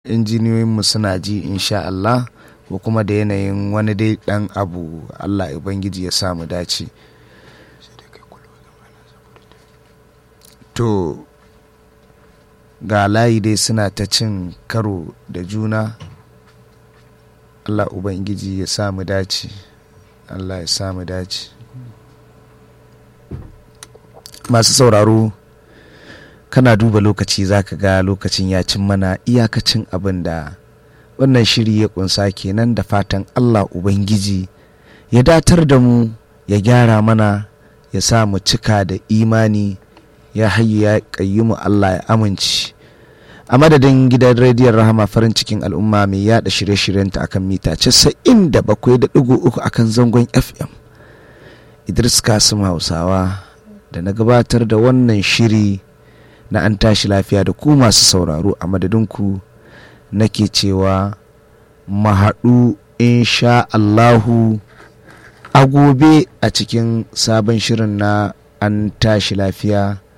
injiniyoyinmu suna ji insha Allah ko kuma da yanayin wani dai dan abu Allah Ubangiji ya samu dace to ga layi dai suna ta cin karo da juna Allah Ubangiji ya samu dace Allah ya samu dace masu sauraro kana duba lokaci zaka ga lokacin ya cin mana iyakacin abin da wannan shiri ya kunsa kenan da fatan Allah Ubangiji ya datar da mu ya gyara mana ya sa mu cika da imani ya hayyu ya mu Allah ya amince a madadin gidan rediyon rahama farin cikin al'umma mai yada shirye-shiryenta akan mita 97.3 akan zangon fm idris kasim hausawa da na gabatar da wannan shiri na an tashi lafiya da ku masu sauraro a madadinku nake cewa mahaɗu insha Allahu a gobe a cikin sabon shirin na an tashi lafiya